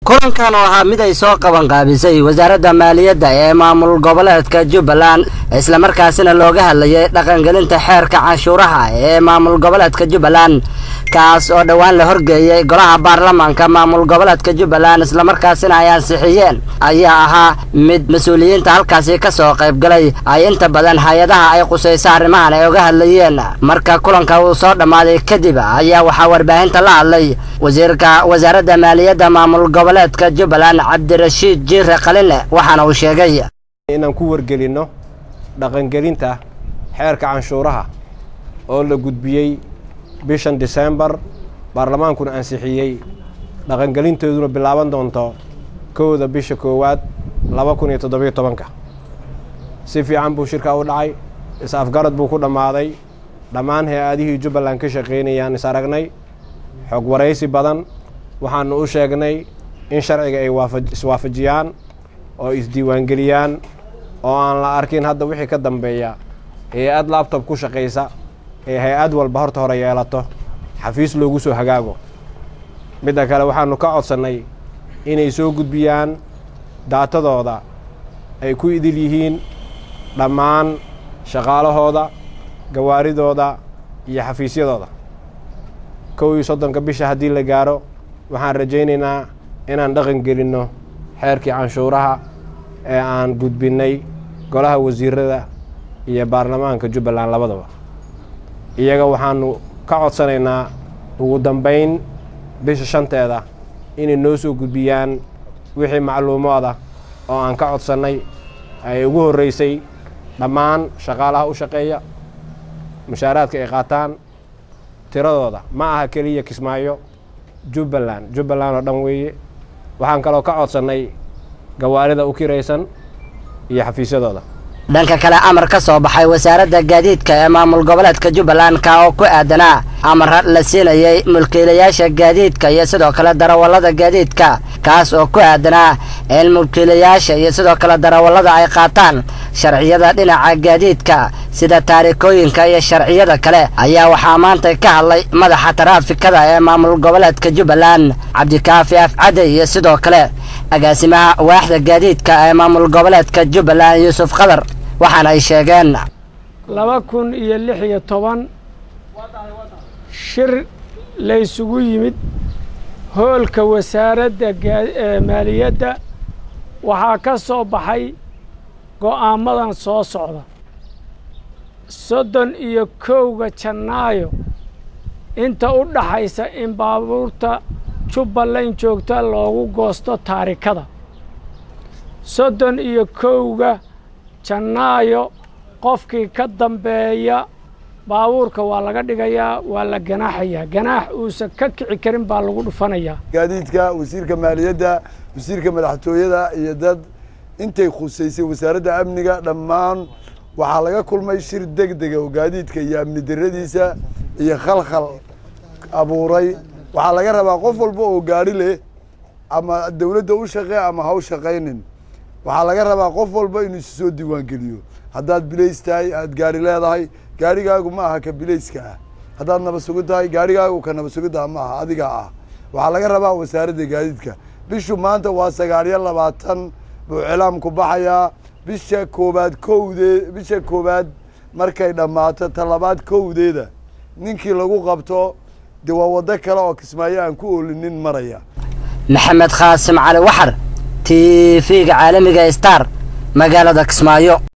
kulankan oo ahaa mid ay soo qaban qaabisay wasaaradda maaliyadda ee maamul goboleedka jubbaland islamarkaasina looga hadlayay dhaqangelinta xeerka canshuuraha ee maamul goboleedka jubbaland kaas oo dhowaan la horgeeyey golaha baarlamaanka maamul goboleedka jubbaland islamarkaasina ay ansixiyeen ayaa ahaa mid mas-uuliyiinta halkaasi ka soo qayb galay ay inta badan hay-adaha ay qusayso arrimahan ay uga hadlayeen marka kulanka uu soo dhammaaday kadib ayaa waxaa warbaahinta la hadlay wasiirka wasaaradda maaliyadda maamul goboleedka jubbaland cabdirashiid jiire qaline waxaana uu sheegay inaan ku wargelinno dhaqangelinta xeerka canshuuraha oo la gudbiyey bishan disembar baarlamaankuna ansixiyey dhaqangelintooduna bilaaban doonto kowda bisha koowaad laba kun iyo toddobiyo tobanka si fiican buu shirka u dhacay is-afgarad buu ku dhammaaday dhammaan hay-adihii jubbaland ka shaqaynayaan is aragnay xog waraysi badan waxaanu u sheegnay in sharciga ay iswaafajiyaan oo isdiiwaangeliyaan oo aan la arkin hadda wixii ka dambeeya hay-ad labtob ku shaqaysa ee hay-ad walba horta hore yeelato xafiis loogu soo hagaago midda kale waxaanu ka codsannay inay soo gudbiyaan daatadooda ay ku idil yihiin dhammaan shaqaalahooda gawaaridooda iyo xafiisyadooda kow iyo soddonka bisha haddii la gaaro waxaan rajaynaynaa inaan dhaqan gelinno xeerkii canshuuraha ee aan gudbinnay golaha wasiirada iyo baarlamaanka jubbaland labadaba iyaga waxaanu ka codsanaynaa ugu dambayn bisha shanteeda inay noo soo gudbiyaan wixii macluumooda oo aan ka codsannay ay ugu horreysay dhammaan shaqaalaha u shaqeeya mushaaraadka ay qaataan tiradooda ma aha keliya kismaayo jubbaland jubbaland oo dhan weeye waxaan kaloo ka codsannay gawaarida u kiraysan iyo xafiisyadooda dhanka kale amar ka soo baxay wasaaradda gaadiidka ee maamul goboleedka jubbaland ka oo ku aadanaa amar la siinayay mulkiilayaasha gaadiidka iyo sidoo kale darawallada gaadiidka kaas oo ku aadanaa in mulkiilayaasha iyo sidoo kale darawallada ay qaataan sharciyada dhinaca gaadiidka sida taarikooyinka iyo sharciyada kale ayaa waxaa maanta ka hadlay madaxa taraafikada ee maamul goboleedka jubbaland cabdikaafi afcade iyo sidoo kale agaasimaha waaxda gaadiidka ee maamul goboleedka jubbaland yuusuf qadar waxaana ay sheegeen laba kun iyo lix iyo toban shir laysugu yimid hoolka wasaaradda maaliyadda waxaa ka soo baxay go'aamadan soo socda soddon iyo kowga jannaayo inta u dhaxaysa in baabuurta jubbaland joogta loogu goosto taarikada soddon iyo kowga jannaayo qofkii ka dambeeya baabuurka waa laga dhigayaa waa la ganaaxayaa ganaax uusan ka kici karin baa lagu dhufanayaa gaadiidka wasiirka maaliyadda wasiirka madaxtooyada iyo dad intay khusaysay wasaaradda amniga dhammaan waxaa laga kulmay shir deg dega oo gaadiidka iyo amni daradiisa iyo khalkhal abuuray waxaa laga rabaa qof walba oo gaari leh ama dawladda u shaqee ama ha u shaqaynin waxaa laga rabaa qof walba inuu isu soo diiwaangeliyo haddaad bilays tahay aad gaari leedahay gaarigaagu ma aha ka bilayska ah haddaad naba sugid tahay gaarigaagu ka naba sugiddaha ma aha adigaa ah waxaa laga rabaa wasaaradda gaadiidka bishu maanta waa sagaaliyo labaatan buu cilaamku baxayaa bisha koobaad kowdee bisha koobaad markay dhammaato talabaad kowdeeda ninkii lagu qabto dee waa waddo kale oo kismaayo aan ku oolinin maraya maxamed khaasim cali waxar t v-ga caalamiga star magaalada kismaayo